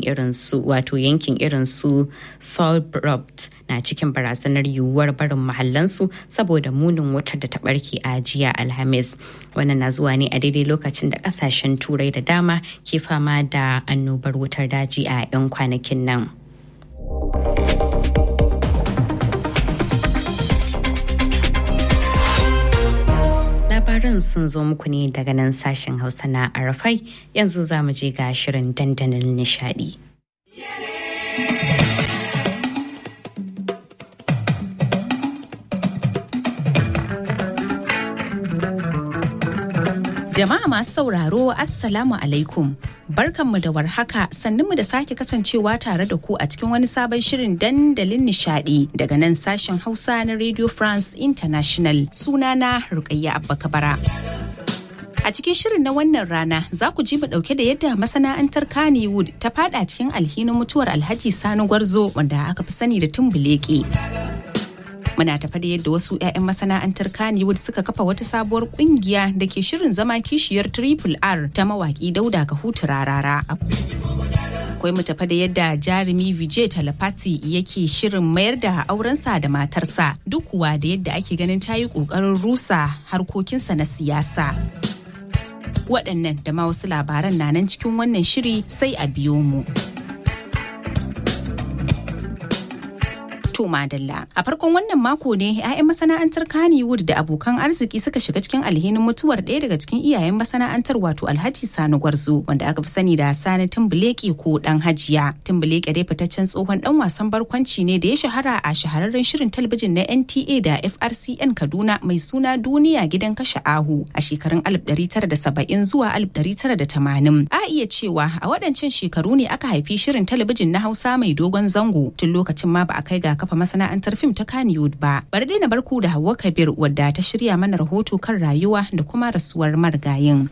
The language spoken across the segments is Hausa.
irin su wato yankin irin su Solbrobt na cikin barazanar yiwuwar barin mahallansu saboda munin wutar da ta barke a jiya Alhamis. Wannan na zuwa ne a daidai lokacin da kasashen turai da dama ke fama da annobar wutar daji a 'yan kwanakin nan. labaran sun zo muku ne daga nan sashen hausa na arafai yanzu za mu je ga shirin dandalin nishadi. Jama'a masu sauraro Assalamu alaikum. Barkanmu da warhaka sannunmu da sake kasancewa tare da ku a cikin wani sabon shirin dandalin nishadi daga nan sashen Hausa na Radio France International sunana Rukayya Abba Kabara. A cikin shirin na wannan rana za ku ji mu dauke da yadda masana'antar Kannywood ta fada cikin alhinin mutuwar Alhaji Sani Gwarzo wanda aka fi sani da Tumbuleke. muna tafa da yadda wasu 'ya'yan masana'antar Kannywood suka kafa wata sabuwar kungiya da ke shirin zama kishiyar Triple R ta mawaki Dauda Kahutu Rarara. Akwai mu tafa da yadda jarumi Vijay Talapati yake shirin mayar da aurensa da matarsa duk kuwa da yadda ake ganin ta yi ƙoƙarin rusa harkokinsa na siyasa. Waɗannan da ma wasu labaran na nan cikin wannan shiri sai a biyo mu. To Madalla. A farkon wannan mako ne 'ya'yan masana'antar Kannywood da abokan arziki suka shiga cikin alhinin mutuwar ɗaya daga cikin iyayen masana'antar wato Alhaji Sani Gwarzo wanda aka fi sani da Sani Tumbuleki ko Dan Hajiya. Tumbuleki dai fitaccen tsohon dan wasan barkwanci ne da ya shahara a shahararren shirin talabijin na NTA da FRCN Kaduna mai suna Duniya gidan kashe ahu a shekarun 1970 zuwa 1980. A iya cewa a waɗancan shekaru ne aka haifi shirin talabijin na Hausa mai dogon zango tun lokacin ma ba a kai ga kafa masana'antar fim ta Kannywood ba. Bari dai na barku da Hauwa Kabir wadda ta shirya mana rahoto kan rayuwa da kuma rasuwar marigayin.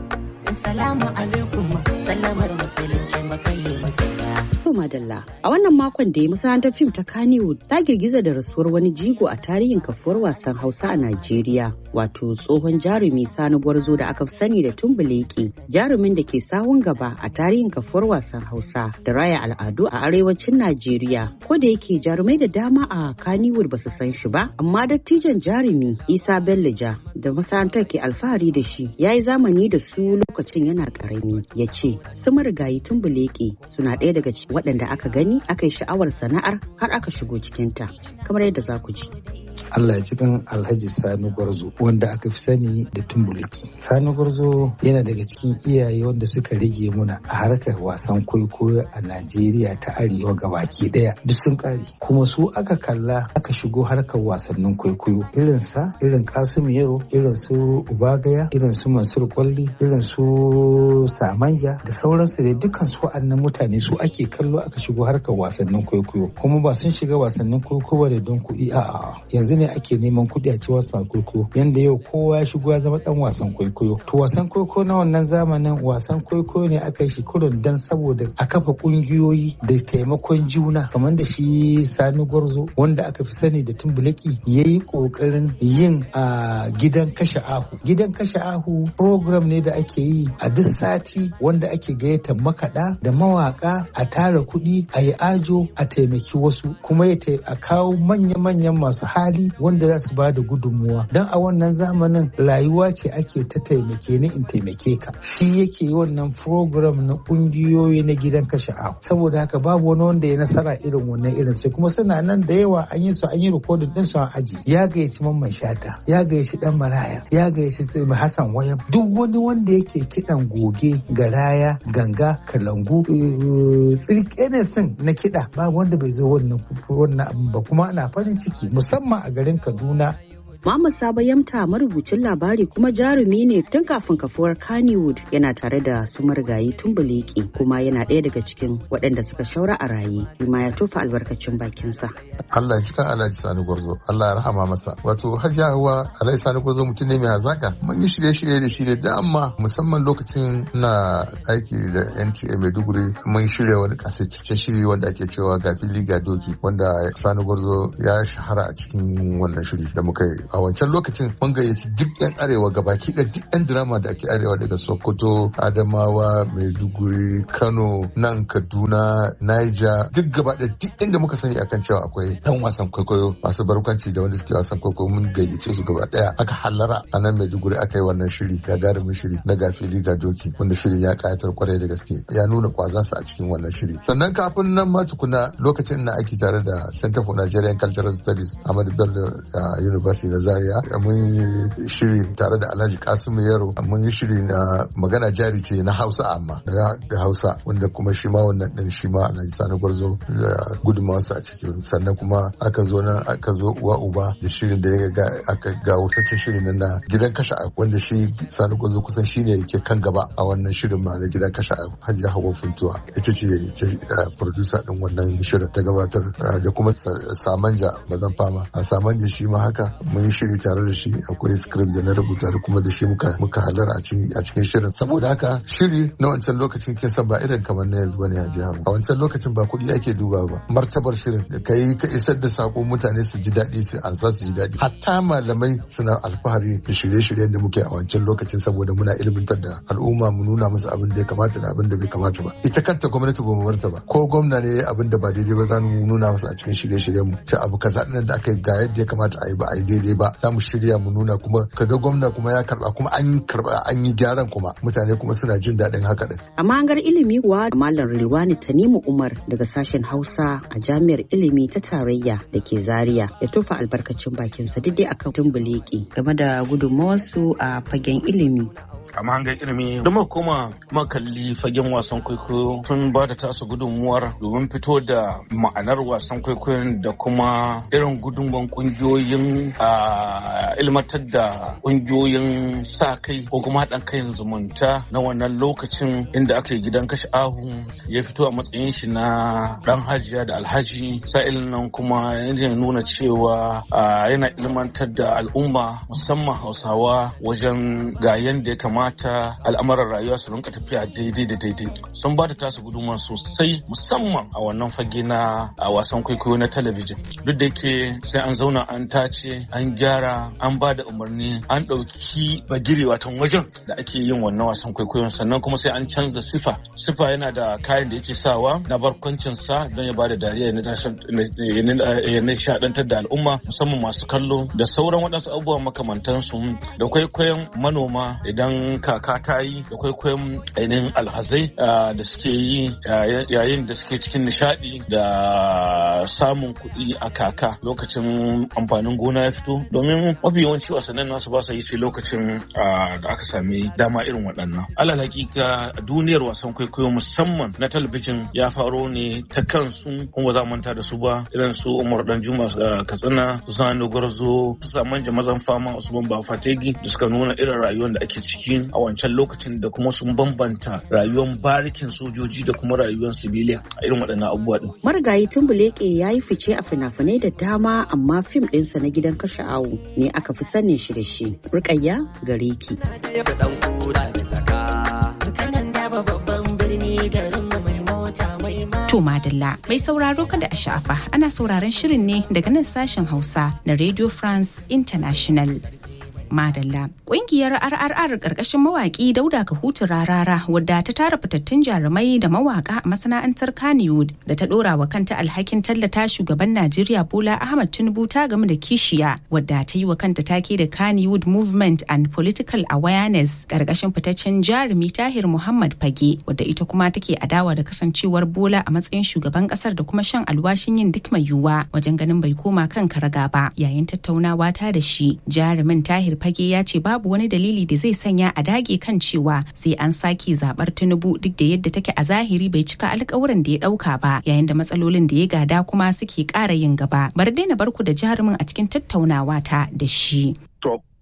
Assalamu alaikum sallamar musulunci makayi masaya. To Madalla, a wannan makon da ya masana'antar fim ta Kannywood ta girgiza da rasuwar wani jigo a tarihin kafuwar wasan Hausa a Najeriya, wato tsohon jarumi Sani Gwarzo da aka sani da Tumbuleki, jarumin da ke sawun gaba a tarihin kafuwar wasan Hausa da raya al'adu a arewacin Najeriya. Ko da yake jarumai da dama a Kannywood ba su san shi ba, amma dattijon jarumi Isa Bellija da masana'antar ke alfahari da shi ya yi zamani da su lokacin yana karami ya ce su marigayi Tumbuleki suna ɗaya daga cikin waɗanda aka gani aka yi sha'awar sana'ar har aka shigo cikinta kamar yadda za ku ji. Allah ya cikin Alhaji Sani Gwarzo wanda aka fi sani da Tumbuliki. Sani Gwarzo yana daga cikin iyaye wanda suka rage muna a harkar wasan kwaikwayo a Najeriya ta Arewa gabaki daya duk sun kare. Kuma su aka kalla aka shigo harkar wasannin kwaikwayo irin sa irin Kasum Yero irin su Ubagaya irin su Mansur Kwalli irin su Samanja da sauransu da dukkan su wa'annan mutane su ake kallo aka shigo harkar wasannin kwaikwayo kuma ba sun shiga wasannin kwaikwayo da don kuɗi a'a yanzu ne ake neman kuɗi a ci wasan kwaikwayo yanda yau kowa ya shigo ya zama dan wasan kwaikwayo to wasan kwaikwayo na wannan zamanin wasan kwaikwayo ne aka yi shi kurun dan saboda a kafa kungiyoyi da taimakon juna kamar da shi sani gwarzo wanda aka fi sani da tumbulaki ya yi kokarin yin a gidan kashe ahu gidan kashe ahu program ne da ake yi a duk sati wanda ake gayyata makaɗa da mawaka a tara kuɗi a yi ajo a taimaki wasu kuma ya a kawo manya-manyan masu hali wanda za su ba da gudunmuwa don a wannan zamanin rayuwa ce ake ta taimake ni in taimake ka shi yake yi wannan program na kungiyoyi na gidan kashe ahu saboda haka babu wani wanda ya nasara irin wannan irin sai kuma suna nan da yawa an yi su an yi rikodin din su an aji ya gayyaci mamman shata ya gayyaci dan maraya ya gayyaci hassan wayam duk wani wanda yake kidan goge garaya ganga kalangu tsirke na kiɗa ba wanda bai zo wannan wannan abin ba kuma ana farin ciki musamman a garin Kaduna Muhammad Sabo Yamta marubucin labari kuma jarumi ne tun kafin kafuwar Kannywood yana tare da su marigayi Tumbuleki kuma yana ɗaya daga cikin waɗanda suka shaura a raye kuma ya tofa albarkacin bakinsa. Allah ya cika Alhaji Sani Gwarzo Allah ya rahama masa wato Hajiya Hawa Alhaji Sani Gwarzo mutum ne mai hazaka mun yi shirye-shirye da shi da dama musamman lokacin na aiki da NTA Maiduguri mun shirya wani kasaitaccen shiri wanda ake cewa ga fili ga doki wanda Sani Gwarzo ya shahara a cikin wannan shiri da muka yi a wancan lokacin mun gayyaci duk yan arewa gabaki da duk yan drama da ake arewa daga sokoto adamawa maiduguri kano nan kaduna niger duk gaba da duk inda muka sani akan cewa akwai dan wasan kwaikwayo masu barkwanci da wanda suke wasan kwaikwayo mun gayyace su gaba daya aka hallara a nan maiduguri aka yi wannan shiri gagarumin shiri na gafili ga doki wanda shirin ya kayatar kwarai da gaske ya nuna kwazansa a cikin wannan shiri sannan kafin nan ma tukuna lokacin ina aiki tare da center for nigerian cultural studies ahmadu bello university na zaria mun yi shiri tare da alhaji kasimu yaro mun yi shiri na magana jari ce na hausa amma da hausa wanda kuma shi ma wannan din shi ma alhaji sani gwarzo da gudunmawarsa a ciki sannan kuma aka zo nan aka zo uwa uba da shirin da ya ga aka ga wutaccen shirin na gidan kashe wanda shi sani gwarzo kusan shine yake kan gaba a wannan shirin ma na gidan kashe hajiya hawa funtuwa ita ce ta producer din wannan shirin ta gabatar da kuma samanja mazan fama a samanja shi ma haka mun yi shiri tare da shi akwai script da na rubuta da kuma da shi muka muka halar a cikin shirin saboda haka shiri na wancan lokacin kin san ba irin kamar na yanzu bane a jihar a wancan lokacin ba kuɗi ake duba ba martabar shirin ka yi ka isar da sako mutane su ji daɗi su ansa su ji daɗi hatta malamai suna alfahari da shirye-shiryen da muke a wancan lokacin saboda muna ilmantar da al'umma mu nuna musu abin da ya kamata da abin da bai kamata ba ita kanta gwamnati ba mu marta ba ko gwamna ne abin da ba daidai ba za mu nuna masa a cikin shirye-shiryen mu ce abu kaza ɗin da aka yi ga yadda ya kamata a yi ba a yi daidai ba za mu shirya mu nuna kuma kaga gwamna kuma ya karba kuma an karba an yi gyaran kuma mutane kuma suna jin daɗin haka din. Amma an gar ilimi kuwa Malam Rilwani Tanimu Umar daga sashen Hausa a Jami'ar Ilimi ta Tarayya da ke Zaria ya tofa albarkacin bakinsa duk dai akan tumbuleki game da gudunmawarsu a fagen ilimi. a mahangar ilimi da muka koma makalli fagen wasan kwaikwayo tun ba da tasu gudunmuwar domin fito da ma'anar wasan kwaikwayon da kuma irin gudunmuwan kungiyoyin ilmantar da kungiyoyin sa kai ko kuma haɗin kai zumunta na wannan lokacin inda aka yi gidan kashe ahu ya fito a matsayin shi na ɗan hajiya da alhaji sa'ilin nan kuma yana nuna cewa yana ilmantar da al'umma musamman hausawa wajen ga yadda ya kamata kamata al'amuran rayuwa su rinka tafiya daidai da daidai sun ba da tasu gudunmawa sosai musamman a wannan fage na a wasan kwaikwayo na talabijin duk da yake sai an zauna an tace an gyara an ba da umarni an ɗauki bagire watan wajen da ake yin wannan wasan kwaikwayon sannan kuma sai an canza sifa sifa yana da kayan da yake sawa na barkwancin sa don ya ba da dariya ya nishaɗantar da al'umma musamman masu kallo da sauran waɗansu abubuwa makamantansu da kwaikwayon manoma idan kaka ta yi da kwaikwayon ainihin alhazai da suke yi yayin da suke cikin nishadi da samun kuɗi a kaka lokacin amfanin gona ya fito domin mafi yawanci wasannin nasu ba sa yi sai lokacin da aka sami dama irin waɗannan alal hakika duniyar wasan kwaikwayo musamman na talabijin ya faro ne ta kansu kuma za manta da su ba irin su umar dan juma katsina su sani gwarzo su saman mazan fama usman ba fategi da suka nuna irin rayuwar da ake ciki a wancan lokacin da kuma sun bambanta rayuwar barikin sojoji da kuma rayuwar sibiliya a irin waɗannan abubuwa ɗin. Marigayi Tumbuleke ya yi fice a fina-finai da dama amma fim ɗinsa na gidan kashe awu ne aka fi sanin shi da shi. Rukayya gare ki. To Madalla mai sauraro kada a sha'afa ana sauraron shirin ne daga nan sashen Hausa na Radio France International. Madalla. Ƙungiyar RRR ƙarƙashin mawaƙi Dauda Kahutu Rarara wadda ta tara fitattun jarumai da mawaƙa a masana'antar Kannywood da ta ɗora wa kanta alhakin tallata shugaban Najeriya Bola Ahmad Tinubu ta game da kishiya wadda ta yi wa kanta take da Kannywood Movement and Political Awareness ƙarƙashin fitaccen jarumi Tahir Muhammad Fage wadda ita kuma take adawa da kasancewar Bola a matsayin shugaban ƙasar da kuma shan alwashin yin duk mai yiwuwa wajen ganin bai koma kan karaga ba yayin tattaunawa ta da shi jarumin Tahir fage ya ce babu wani dalili da zai sanya a dage kan cewa sai an sake zabar tinubu duk da yadda take a zahiri bai cika alkawuran da ya dauka ba yayin da matsalolin da ya gada kuma suke ƙara yin gaba bar daina barku da jarumin a cikin tattaunawa ta da shi To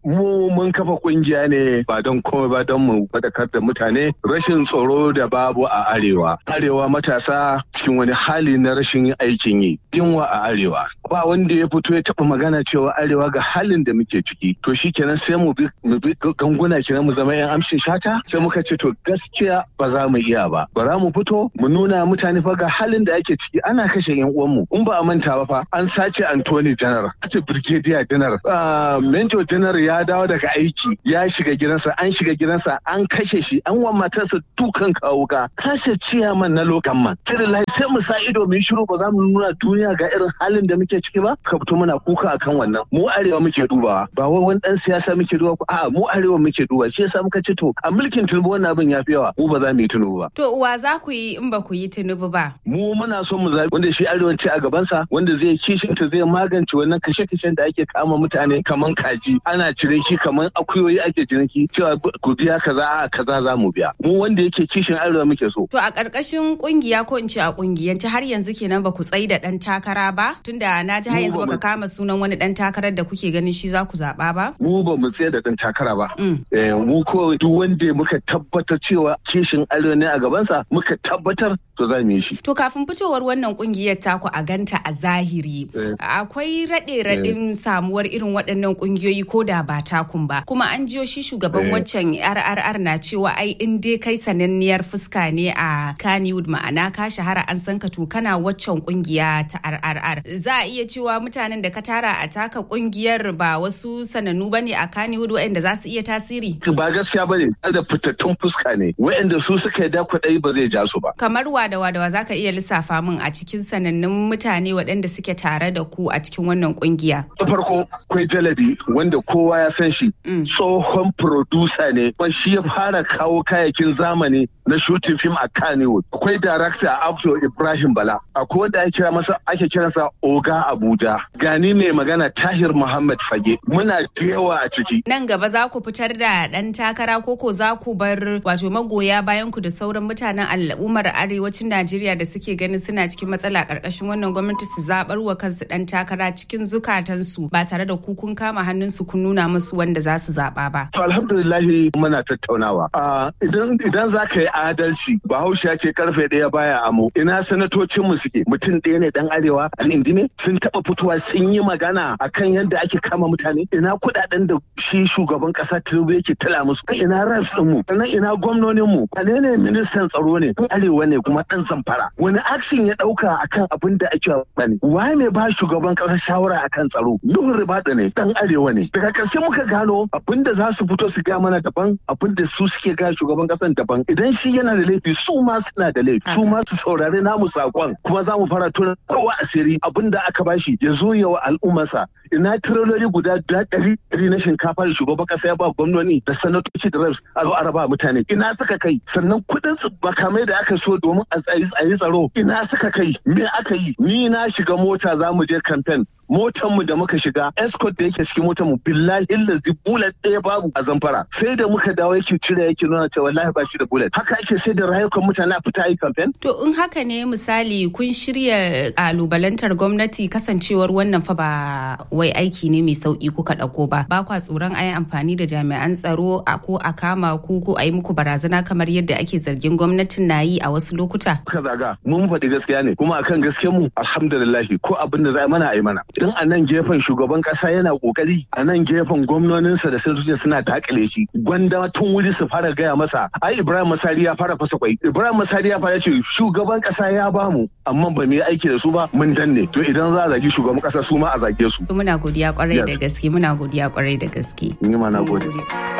mu mun kafa kungiya ne ba don komai ba don mu faɗakar da mutane rashin tsoro da babu a arewa arewa matasa cikin wani hali na rashin aikin yi yunwa a arewa ba wanda ya fito ya taɓa magana cewa arewa ga halin da muke ciki to shi kenan sai mu bi ganguna kenan mu zama yan amshin shata sai muka ce to gaskiya ba za mu iya ba bara mu fito mu nuna mutane fa ga halin da ake ciki ana kashe yan uwanmu in ba a manta ba fa an sace Anthony General sace Brigadier General Major General ya dawo daga aiki ya shiga gidansa an shiga gidansa an kashe shi an wa matarsa dukan kawuka sace ciyaman na lokan man kirillahi sai mu sa ido mu shiru ba za mu nuna duniya ga irin halin da muke ciki ba ka fito muna kuka akan wannan mu arewa muke dubawa ba wai wani dan siyasa muke dubawa a mu arewa muke duba shi yasa muka ce to a mulkin Tinubu wannan abin ya fi yawa mu ba za mu yi Tinubu ba to uwa za ku yi in ba ku yi Tinubu ba mu muna so mu zabi wanda shi arewanci a gabansa wanda zai kishinta zai magance wannan kashe-kashen da ake kama mutane kaman kaji ana ciniki kaman akuyoyi ake ciniki cewa ku biya kaza a kaza za mu biya mu wanda yake kishin arewa muke so to a ƙarƙashin kungiya ko in ce a kungiyance har yanzu kenan ba ku tsayi da ɗan takara ba tunda na ji har yanzu baka kama sunan wani ɗan takarar da kuke ganin shi za ku zaɓa ba mu ba mu tsaye da ɗan takara ba mu ko duk wanda muka tabbatar cewa kishin arewa ne a gabansa muka tabbatar to za mu yi shi. To kafin fitowar wannan kungiyar taku a ganta a zahiri akwai raɗe raɗin samuwar irin waɗannan kungiyoyi ko da ba takun ba kuma an jiyo shi shugaban waccan RRR na cewa ai in dai kai sananniyar fuska ne a Kannywood ma'ana ka shahara an san ka to kana waccan kungiya ta RRR za a iya cewa mutanen da ka tara a taka kungiyar ba wasu sanannu bane a Kannywood waɗanda za su iya tasiri. Ba gaskiya bane da fitattun fuska ne waɗanda su suka yi dakwaɗai ba zai ja su ba. Kamar wa da wadawa za ka iya lissafa min a cikin sanannun mutane waɗanda suke tare da ku a cikin wannan kungiya. Da farko akwai jalabi wanda kowa ya san shi tsohon producer ne kuma shi ya fara kawo kayakin zamani na shooting film a Kannywood. Akwai director actor Ibrahim Bala. Akwai wanda ake kira masa ake kiransa Oga Abuja. Gani mai magana Tahir Muhammad Fage. Muna da yawa a ciki. Nan gaba za ku fitar da ɗan takara ko ko za ku bar wato magoya bayan ku da sauran mutanen al'ummar arewacin Najeriya da suke ganin suna cikin matsala ƙarƙashin wannan gwamnati su zaɓar wa kansu ɗan takara cikin zukatansu ba tare da ku kun kama hannunsu kun nuna musu wanda za su zaɓa ba. To alhamdulillahi muna tattaunawa. Idan idan za ka yi adalci Bahaushe ya ce karfe ɗaya baya amo. Ina sanatocin mu suke mutum ɗaya ne dan arewa al'indime sun taɓa fitowa sun yi magana akan yadda ake kama mutane. Ina kuɗaɗen da shi shugaban ƙasa Tinubu yake tala musu. Ina reps ɗin mu. Sannan ina gwamnonin mu. Wane ne ministan tsaro ne? Dan arewa ne kuma ɗan zamfara. Wani action ya ɗauka akan abin da ake bani. Waye mai ba shugaban ƙasa shawara akan tsaro? Nuhu Ribadu ne dan arewa ne. Daga ƙarshe muka gano abin da za su fito su gaya mana daban abin da su suke gaya shugaban ƙasan daban. Idan shi yana da laifi su ma suna da laifi. Su ma su saurari namu saƙon kuma za mu fara tuna kowa asiri abin da aka bashi ya zo ya wa al'ummarsa. Ina tirololi guda ɗari ɗari na shinkafa da shugaban ƙasa ya ba gwamnoni da sanatoci da reps a zo a raba mutane. Ina suka kai sannan kuɗin makamai da aka so domin a tsayi tsaro ina suka kai me aka yi ni na shiga mota za mu je kamfen motar mu da muka shiga escort da yake cikin motar mu billahi lazi bullet ɗaya babu a zamfara sai da muka dawo yake cire yake nuna cewa wallahi ba shi da bullet haka ake sai da rayukan mutane a fita yi campaign to in haka ne misali kun shirya kalubalantar gwamnati kasancewar wannan fa ba wai aiki ne mai sauki kuka dauko ba ba kwa tsoron ayi amfani da jami'an tsaro a ko a kama ku ko a yi muku barazana kamar yadda ake zargin gwamnatin na yi a wasu lokuta ka zaga mun faɗi gaskiya ne kuma akan gaskiyar mu alhamdulillah ko abin da za mana a yi mana idan a nan gefen shugaban kasa yana kokari a nan gefen gwamnoninsa da sanatoci suna takale shi gwanda tun wuri su fara gaya masa ai ibrahim masari ya fara fasa kwai ibrahim masari ya fara ce shugaban kasa ya bamu amma ba mu yi aiki da su ba mun danne to idan za a zagi shugaban kasa su ma a zage su muna godiya kwarai da gaske muna godiya kwarai da gaske ni ma na gode